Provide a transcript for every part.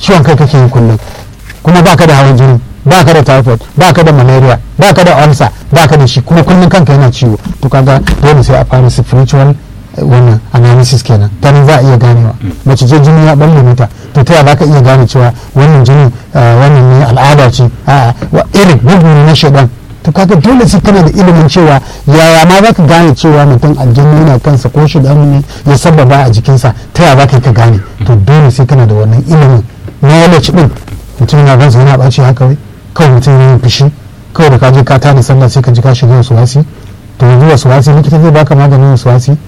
ciwon kai kake yi kullum kuma baka da hawan jini baka da typhoid baka da malaria baka da ulcer baka da shi kuma kullum kanka yana ciwo to kaga dole sai a fara spiritual eh, wannan analysis kenan ta nan za a iya ganewa mace ce jini ya balle mata to ta za ka iya gane cewa wannan jini eh, wannan ne al'ada ce a'a wa- irin bugu ne na shaidan to kaga dole sai kana da ilimin cewa yaya ma za ka gane cewa mutum aljanna yana kansa ko shi ne ya sababa a jikinsa ta yaya za ka yi ka gane to dole sai kana da wannan ilimin knowledge din mutum yana gansa yana ɓaci haka wai kawai mutum yana yin fushi kawai da ka je ka tada sallah sai ka ji ka shiga wasu wasi to yanzu wasu wasi likita zai baka maganin wasu wasi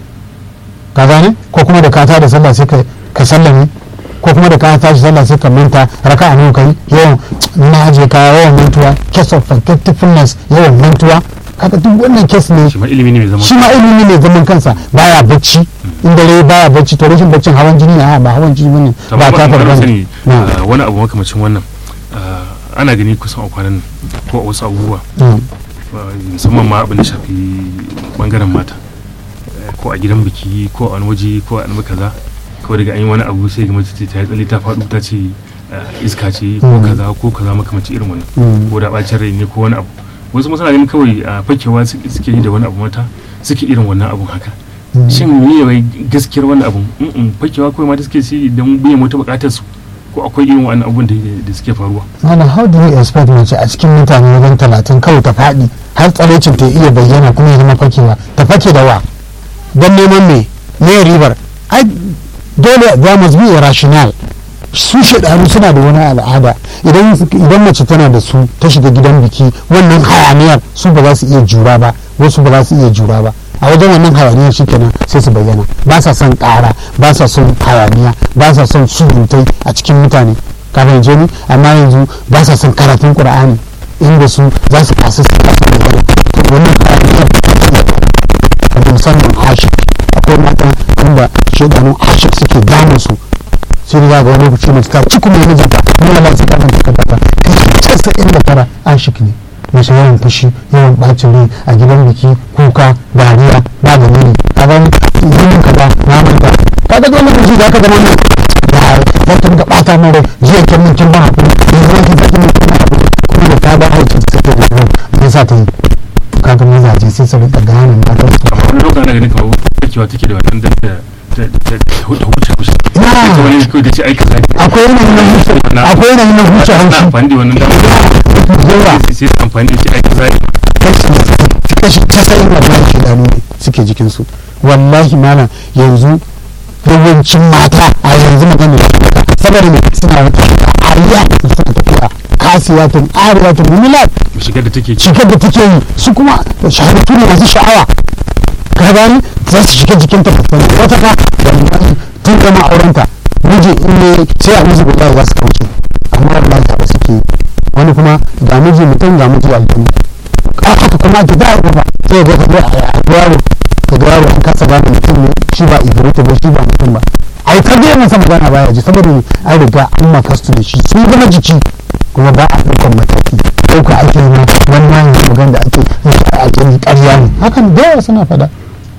ka gane ko kuma da ka tada sallah sai ka ka sallame ko kuma da ka tashi sallah sai ka manta raka a nawa kai yawan na aje ka yawan mantuwa case of forgetfulness yawan mantuwa kaga duk wannan case ne shi ma ilimi ne mai zaman shi ma ilimi ne zaman kansa baya bacci in dare baya bacci to rashin baccin hawan jini ne a ba hawan jini bane To, ba amma ta ba- ba farga sani, ne ah, wani abu makamacin wannan ah, ana gani kusan a kwanan nan ko a wasu abubuwa Mm. ah, musamman ma abin da shafi bangaren mata Eh, ko a gidan biki ko a wani waje ko a wani kaza kawai daga an yi wani abu sai ga mace ce ta yi tsalle ta faɗo ta ce ah, iska ce ko Mm. kaza ko kaza makamacin irin wannan Mm. ko da bacin rai ne ko wani abu wasu masana ganin kawai a fakewa su- suke yi da wani abu mata suke irin wannan abun haka Mm. shin me wai gaskiyar wannan abun Mm-mm, fakewa kawai mata suke shi don biyan wata bukatar su ko akwai irin wannan abun da da suke faruwa Mana how do you expect mace a cikin mutane wajen talatin kawai ta faɗi har tsarecin ta iya bayyana kuma ya zama fakewa ta fake da wa don neman me me ribar ai dole there must be a rational su shaidanu suna da wani al'ada idan idan mace tana da su ta shiga gidan biki wannan hayaniyar su ba za su iya jura ba wasu ba za su iya jura ba a wajen wannan hayaniyar shikenan sai su bayyana ba sa son ƙara ba sa son hayaniya ba sa son surutai a cikin mutane ka fahimce ni amma yanzu ba sa son karatun qur'ani inda su za su kasa su kasa bayyana to wannan hayaniyar da musamman hashik akwai mata wanda shaidanun hashik suke damun su sai da ga wani lokaci mace ta ci kuma mijinta mun Allah sai kan ta kada kashi casa'in da tara ashik ne mace yawan fushi yawan bacin rai a gidan biki kuka dariya ba da nuni a ga yin ka ba na manta ka ga dole lokaci da aka zama ne da ya tunga bata min rai jiya kin min kin ba hakuri yanzu kin saki min kin ba hakuri kuma da ta ga aikin ta take da rai me yasa ta yi ka ga mazaje sai su rika gane matan su amma wani lokacin ana ganin kamar fakewa take da wannan dan da ta ta ta huce huce Ina. ita wani kawai da ce ai kaza ne. akwai yanayin na huce akwai yanayin na huce Ana haushi amfani da wannan damar yawa sai sai su amfani da ce ai kaza ne. kashi casa'in da bayan shidanu ne suke jikinsu wallahi mana yanzu yawancin mata a yanzu magana da suka saboda ne suna wata ariya da suna tafiya kasiyatun ariyatun mumilat shigar da take ci shigar da take yi su kuma shahararru ne masu sha'awa ka gani za su shiga jikin ta babban wata fa wallahi tun gama aurenta miji in ne sai a miji billahi za su kauce amma wallahi ta suke yi wani kuma ga miji mutum ga miji aljanu haka kuma ake da ba sai ga ga a yaro ka ga yaro an kasa gane mutum ne shi ba ibrahim ba shi ba mutum ba ai ta gaya masa magana baya ji saboda an riga an makastu da shi sun gama jiki kuma ba a ɗaukar mataki ɗauka ake na wannan magana da ake a kiri ƙarya ne hakan da yawa suna faɗa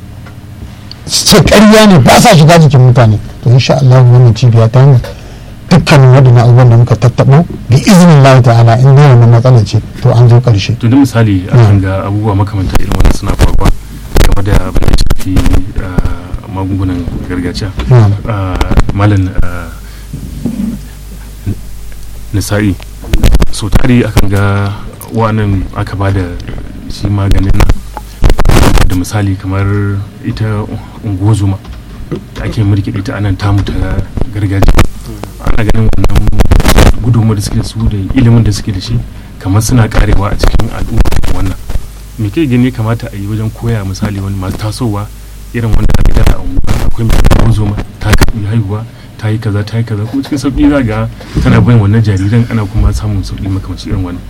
ce ƙarya ne ba sa shiga jikin mutane to insha Allah wannan cibiya ta hanyar dukkanin waɗannan abubuwan da muka tattaɓo bi izinin Allah ta'ala in dai wannan matsala ce to an zo ƙarshe to da misali akan ga abubuwa makamanta irin wannan suna faruwa game da abin da ya shafi ah, magungunan gargajiya Na'am. Ah, malam ah, nisa'i so tare akan ga wannan aka ba da shi maganin nan da misali kamar ita ungozuma da ake mulki ita anan tamu ta gargajiya ana ganin wannan gudunmuwar da suke da su da ilimin da suke da shi kamar suna karewa a cikin al'umma wannan me ke gani kamata a yi wajen koya misali wani masu tasowa irin wanda aka da a unguwa akwai mai ungozuma ta karbi haihuwa ta yi kaza ta yi kaza kuma cikin sauƙi za ga tana bin wannan jariran ana kuma samun sauƙi makamanci irin wannan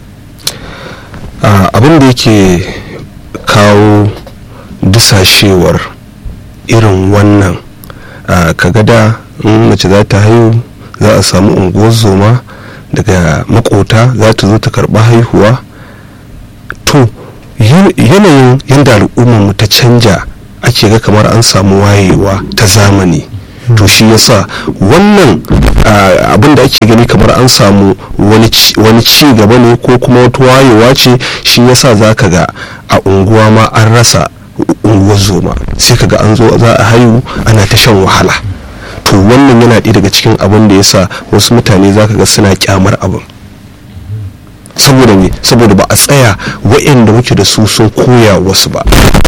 Ah, abin da yake kawo dusashewar irin wannan ah, kaga da in mace za ta haihu za a samu unguwar zoma daga makota za ta zo ta karba haihuwa to yan- yanayin yadda al'ummar mu ta canja ake ga kamar an samu wayewa ta zamani to shi yasa wannan ah, abin da ake gani kamar an samu wani ci- wani ci gaba ne ko kuma wata wayewa ce shi yasa za ka ga a unguwa ma an rasa unguwar zoma sai ka ga an zo za a haihu ana ta shan wahala to wannan yana ɗaya daga cikin abin da yasa wasu mutane za ka ga suna kyamar abin saboda me saboda ba a tsaya waɗanda muke da su sun koya wasu ba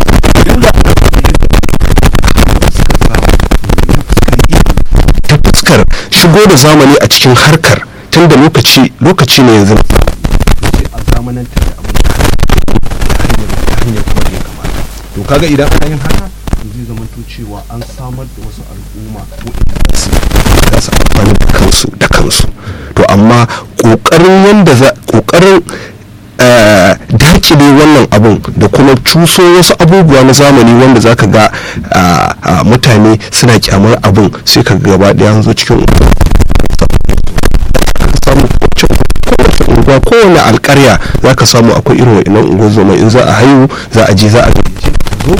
ta fuskar shigo da zamani a cikin harkar tun da lokaci lokaci ne yanzu a zamanantar da abin ta hanyar kuma da ya kamata to kaga idan ana yin haka to zai zama to cewa an samar da wasu al'umma waɗanda za su za su amfani da kansu da kansu to amma ƙoƙarin yanda za ƙoƙarin eh, dakile wannan abun da kuma cuso wasu abubuwa na zamani wanda za ka ga ah, ah, mutane suna kyamar abun sai ka ga gaba ɗaya an zo cikin samu kowace unguwa kowane alkarya za ka samu akwai irin wa'innan unguwar zoma in za a haihu za a je za a gayyace ka zo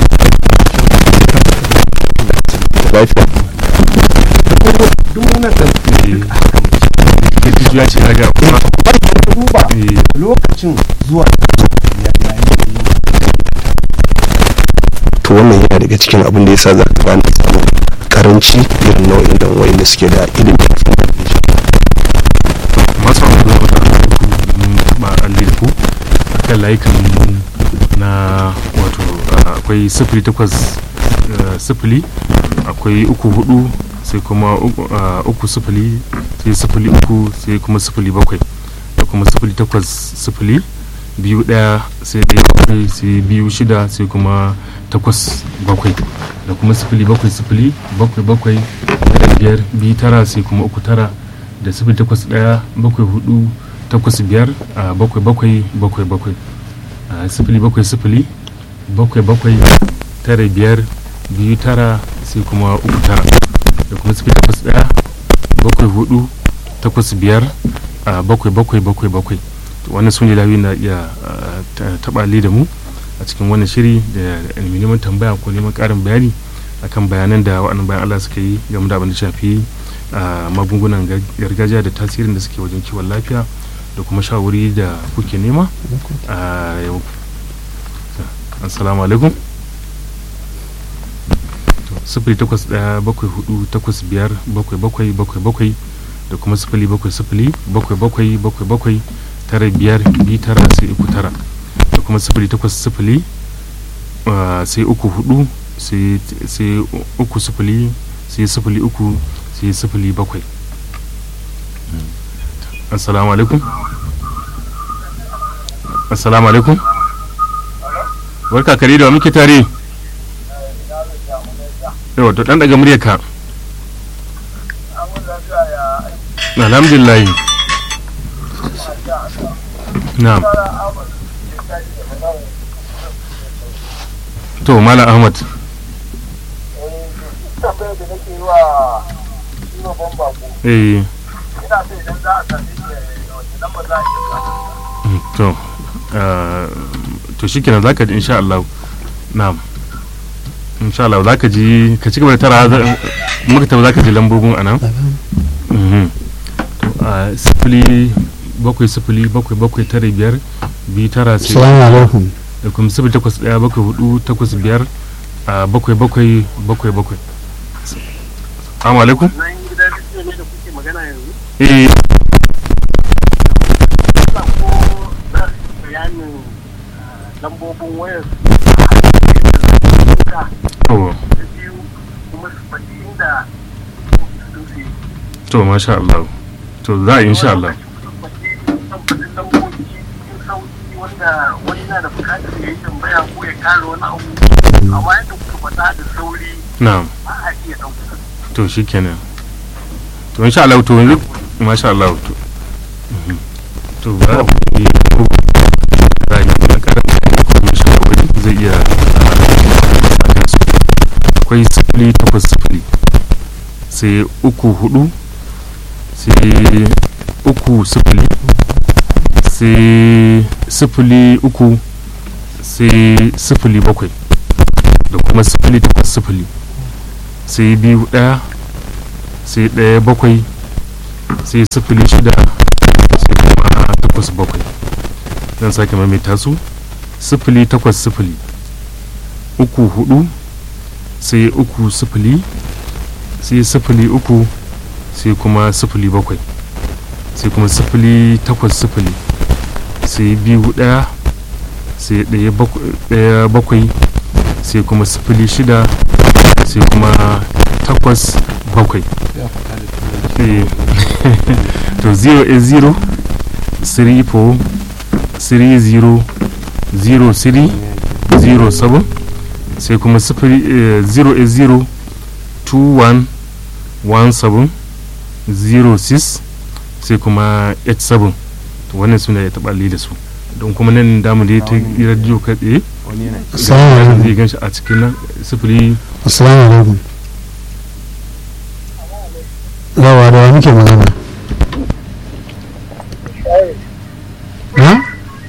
lafiya duk wannan ɗan ya ce na ga kuma duba eh, lokacin zuwa to wannan yana daga cikin abin da yasa za ka gane samun karanci irin nau'in dan wayanda suke da ilimi masu wani da wata ba alli da ku a kan layukan na wato ah, akwai sifili takwas ah, sifili akwai uku hudu sai kuma uku- ah, uku sifili sai sifili uku sai kuma sifili bakwai da kuma sifili takwas sifili biyu daya sai daya bakwai sai biyu shida sai kuma takwas bakwai da kuma sifili bakwai sifili bakwai bakwai da biyar biyu tara sai kuma uku tara da sifili takwas ɗaya bakwai hudu takwas biyar a bakwai bakwai bakwai bakwai a sifili bakwai sifili bakwai bakwai tara biyar biyu tara sai kuma uku tara da kuma sifili takwas ɗaya bakwai hudu takwas biyar a bakwai bakwai bakwai bakwai to wannan su ne layoyin da iya ah, ta- taɓa da mu a cikin wannan shiri da neman tambaya ko neman ƙarin bayani akan bayanan da waɗannan bayan Allah suka yi game da abin da shafi a magungunan gar- gargajiya da tasirin da suke wajen kiwon lafiya da kuma shawari da kuke nema a yau assalamu alaikum To, sifili takwas ɗaya bakwai hudu takwas biyar bakwai bakwai bakwai bakwai da kuma sifili bakwai sifili bakwai bakwai bakwai bakwai tara biyar biyu tara sai uku tara da kuma sifili takwas sifili ah, sai uku hudu sai sai uku sifili sai sifili uku sai sifili bakwai assalamu alaikum assalamu alaikum barka kare da wa muke tare yawa to dan daga muryarka alhamdulillah na'am to mala ahmad tambayar da nake yi wa shi babban bako eh ina so idan za a sami shi da wace lamba za a iya samu mm, to ah, to shikenan zaka ji insha Allah na'am insha Allah zaka ji ka ci gaba da tara za- muka tabbata zaka ji lambobin anan Mhm. to a sifili bakwai sifili bakwai bakwai tara biyar biyu tara sai salamu alaikum da kuma sifili takwas ɗaya bakwai hudu takwas biyar a bakwai bakwai bakwai bakwai salamu alaikum nan gidan rediyo ne da kuke magana yanzu eh sa ko za su yi bayanin ah, lambobin wayar da to biyu kuma su faɗi inda sun su yi to masha Allah to za a yi insha Allah Su faɗi sun faɗi lambobi cikin sauki wanda wani na da bukatar ya yi tambaya ko ya kare wani abu amma yadda kuka faɗa da sauri na'am ba a iya ɗauka to shikenan to insha Allah to yanzu masha Allah to mhm. to ba a yi ko za a yi ɗan ƙarin bayani ko kuma shawarwari zai iya a kansu akwai sifili takwas sifili sai uku hudu sai uku sifili sai sifili uku sai sifili bakwai da kuma sifili takwas sifili sai biyu ɗaya sai ɗaya bakwai sai sifili shida sai kuma takwas bakwai zan sake maimaita su sifili takwas sifili uku hudu sai uku sifili sai sifili uku sai kuma sifili bakwai sai kuma sifili takwas sifili sai biyu ɗaya sai ɗaya bakwai- ɗaya bakwai sai kuma sifili shida sai kuma takwas bakwai Eh, to 0 is 0 3 4 3 0 0 3 0 7 sai kuma sifili eh, 0 is 0 2 1 1 7 0 6 sai kuma 8 7 to wannan suna ya taɓa da su don kuma nan damu da ya ta radio kai tsaye assalamu alaikum zai gan shi a cikin nan sifili assalamu alaikum yawa da wa muke magana na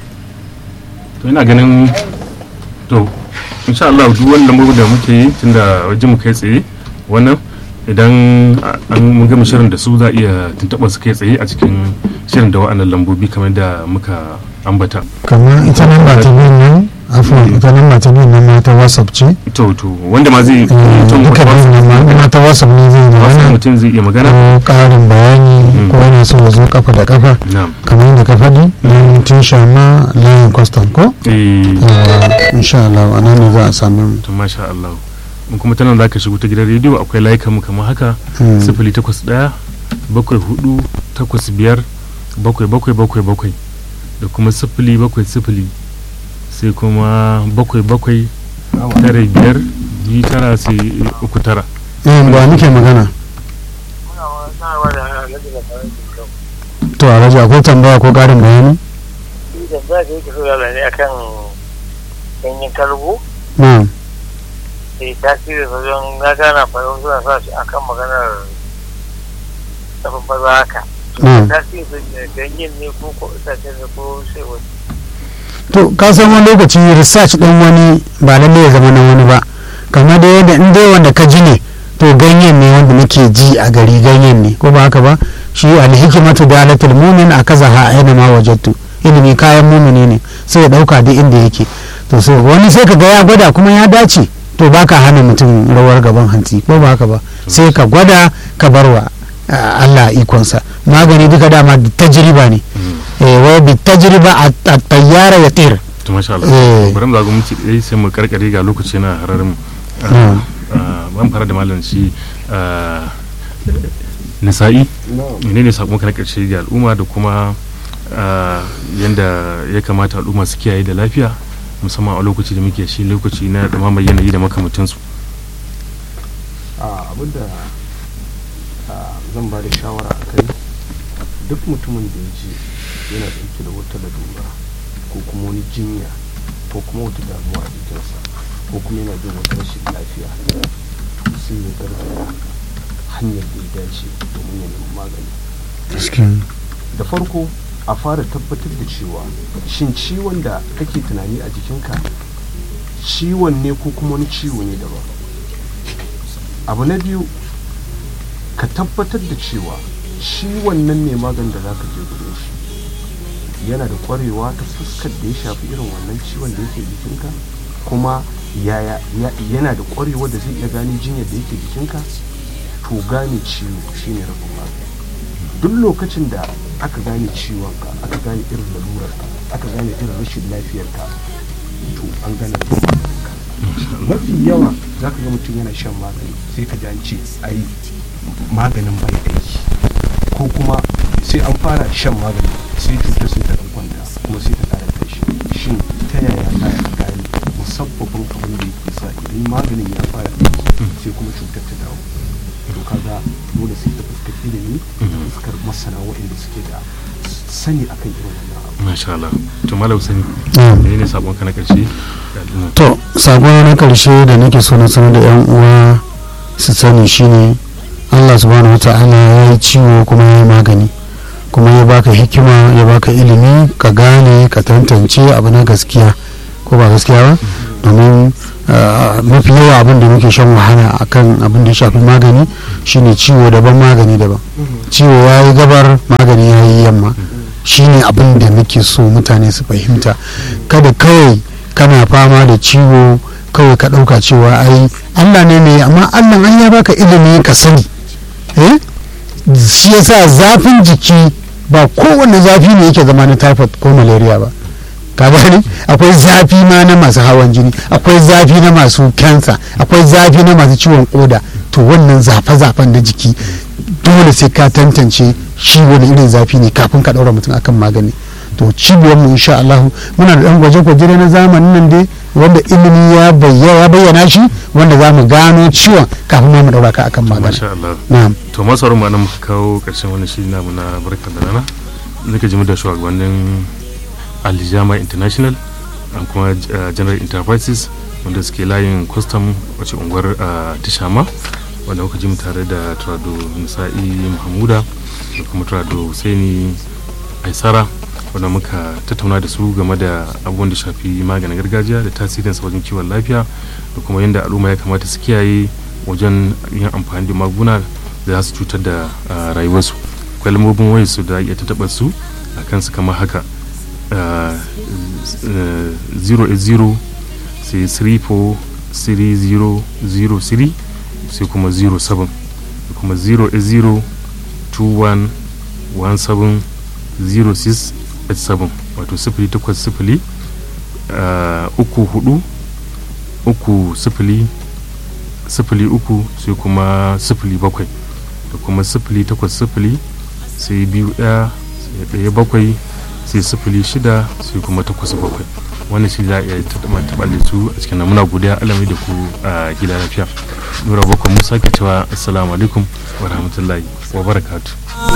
to ina ganin to insha Allah duk wani lambar da muke yi tunda wajen mu kai tsaye wannan idan a- an mun gama shirin da su za a iya tuntuɓar su kai tsaye a cikin shirin da wa'annan lambobi kamar da muka ambata kamar ita nan ba ta biyan nan afuwan ita nan ba ta biyan nan ma ta whatsapp ce to to wanda ma zai Eh, mutum duka biyan nan ma ma ta whatsapp ne zai wasu magana mutum zai iya magana ko ƙarin bayani Mm. ko yana so ya zo kafa da kafa na'am kamar yadda ka faɗi nan tun shama layin kwastam ko eh yawa insha Allah a nan ne za a sami mu to masha Allah in kuma tana za ka shigo ta gidan rediyo akwai layukan mu kamar haka Mm. sifili takwas ɗaya bakwai hudu takwas biyar bakwai bakwai bakwai bakwai da kuma sifili bakwai sifili sai kuma bakwai bakwai tara biyar biyu tara sai uku tara eh ba muke magana muna sanarwa da alhaji da farin cikin to a raja akwai tambaya ko ƙarin bayani shi da za ka yi kiso yala ne akan ganyen kalgo na da tasiri wajen na gana farin suna sa shi akan maganar tafin baza haka na tasiri da ganyen ne ko ko itacen ne ko sai wani to ka san wani lokaci research din wani ba lalle ya zama na wani ba kamar da yadda in dai wanda ka ji ne to ganyen ne wanda muke ji a gari ganyen ne ko ba haka ba shi alhikimatu dalatul mumin a kaza ha aina ma wajattu ilimi kayan mumini ne sai ya dauka duk inda yake to sai wani sai ka ga ya gwada kuma ya dace to baka hana mutum rawar gaban hanci ko ba haka ba sai ka gwada ka barwa ah, Allah ikonsa magani duka dama tajriba ne eh wa bi tajriba at-tayyara yatir to masha Eh. Allah bari mu zago minti ɗaya sai mu karkare ga lokaci na hararin Mm. ban fara da malam shi ah, nisa'i menene sakon ka na karshe ga al'umma da kuma ah, yanda ya kamata al'umma su kiyaye da lafiya musamman a lokaci da muke shi lokaci na dumamar yanayi da makamantansu abinda zan ba da shawara a kai duk mutumin da ya ji yana ɗauke da wata lalura ko kuma wani jinya ko kuma wata damuwa a jikinsa ko kuma yana jin wata rashin lafiya to sai ya gargara hanyar da ya dace domin ya nemi magani da farko a fara tabbatar da cewa shin ciwon da kake tunani a jikinka ciwon ne ko kuma wani ciwo ne daban abu na biyu ka tabbatar da cewa shi wannan mai maganin da zaka je gurin shi yana da kwarewa ta fuskar da ya shafi irin wannan ciwon da yake jikinka kuma yaya ya- yana da kwarewa da zai iya gane jinyar da yake jikinka to gane ciwo shine rabin magani duk lokacin da aka gane ciwonka aka gane irin lalurarka aka gane irin rashin lafiyarka to an gane maganinka mafi yawa za ka ga mutum yana shan magani sai ka ji an ce ai maganin bai aiki ko kuma sai an fara shan magani sai cutar sai ta ɗan kwanta kuma sai ta ƙara tashi shin ta yaya za a gane musabbabin abin da yake sa idan maganin ya fara aiki sai kuma cutar ta dawo to kaga dole sai ta fuskar ilimi da fuskar masana waɗanda suke da sani akan irin wannan abu masha Allah to malam sani Mm. menene sakon ka na karshe ga al'umma to sako na karshe da nake so na sanar da yan uwa su sani shine Allah subhanahu wata'ala ya yi ciwo kuma ya yi magani kuma ya baka hikima ya baka ilimi ka gane ka tantance abu na gaskiya ko ba gaskiya ba domin ah, mafi yawa abin da muke shan wahala akan abin da ya shafi magani shine ciwo daban magani daban ciwo ya yi gabar magani ya yi yamma shine abin da muke so mutane su fahimta kada kawai kana fama da ciwo kawai ka ɗauka cewa ai allah ne mai amma allah an ya baka ilimi ka sani eh shi yasa zafin jiki ba kowane zafi ne yake zama na typhoid ko malaria ba ka gani akwai zafi ma na masu hawan jini akwai zafi na masu kansa akwai zafi na masu ciwon koda to wannan zafe-zafen na jiki dole sai ka tantance shi wani irin zafi ne kafin ka ɗaura mutum akan magani to cibiyar mu insha Allah muna da ɗan gwaje-gwaje na zamanin nan dai wanda ilimi ya bayyana ya bayyana shi wanda za mu gano ciwon kafin ma mu ɗaura ka akan magani masha Allah na'am to masu sauraro ma nan muka kawo karshen wani shiri namu na barkan da rana zaka ji mu da shugabannin alijama international and kuma uh, general enterprises wanda suke layin custom wace unguwar uh, tishama wanda muka ji mu tare da turado nisa'i mahamuda da kuma turado husaini aisara wanda muka tattauna da su game da abubuwan da shafi maganin gargajiya da tasirinsa wajen kiwon lafiya da kuma yadda al'umma ya kamata su kiyaye wajen yin amfani da maguna da za su cutar da uh, rayuwarsu akwai lambobin wayar su da iya tattaɓa su a kansu kamar haka uh, uh, 080 sai 34 3003 sai kuma 07 da kuma 080 21 17 0687 wato sifili takwas sifili uku hudu uku sifili sifili uku sai kuma sifili bakwai da kuma sifili takwas sifili sai biyu ɗaya sai ɗaya bakwai sai sifili shida sai kuma takwas bakwai wannan shi za a iya taɓa da su a cikin nan. muna godiya alamai da ku a gida lafiya nura bakwai musa ke cewa assalamu alaikum wa rahmatullahi wa barakatuh